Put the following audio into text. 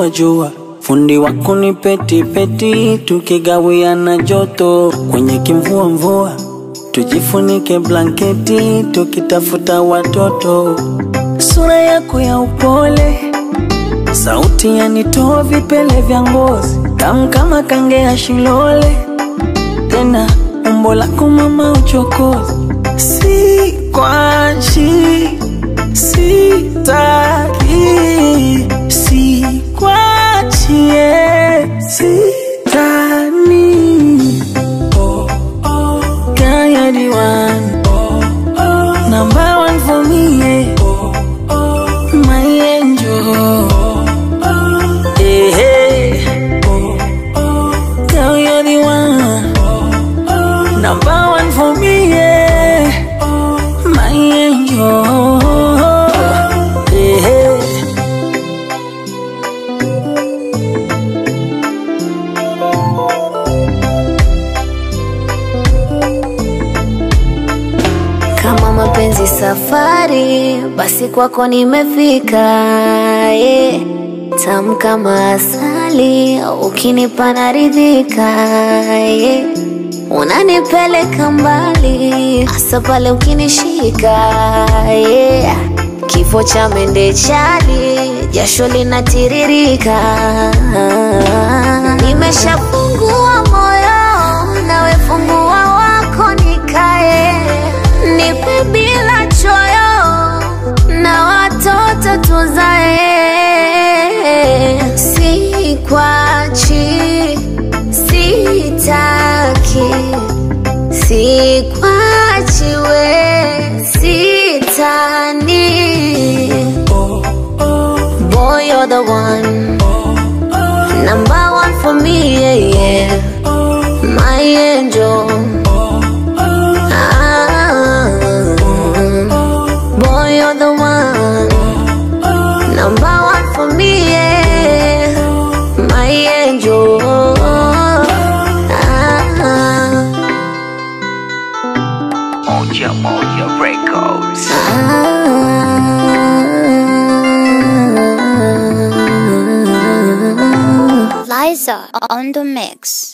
wa jua, fundi wa kunipeti peti, tukigawiana joto kwenye kimvua mvua, tujifunike blanketi tukitafuta watoto. Sura yako ya upole, sauti yanitoa vipele vya ngozi, tamu kama kange ya shilole, tena umbo lako mama uchokozi, si kwachi sitaki sikwachie sitani oh, oh. Girl, you're the one number one for me yeah. my angel hey, hey. Girl, you're the one number one for me yeah. my angel hey, hey. Kama mapenzi safari, basi kwako nimefika. Yeah. Tamu kama asali, ukinipa naridhika. Yeah. Unanipeleka mbali, hasa pale ukinishika. Yeah. Kifo cha mende chali, jasho linatiririka. Nimeshafungua moyo, nawe fungua wako nikae nipe bila choyo na watoto tuzae, sikwachi, sitaki, sikwachi we, sitani. Boy, you're the one, number one for me, yeah, yeah. my angel. Ah, boy, you're the one, number one for me, yeah. my angel. Ah, Moja Moja Records. ah. Liza on the mix.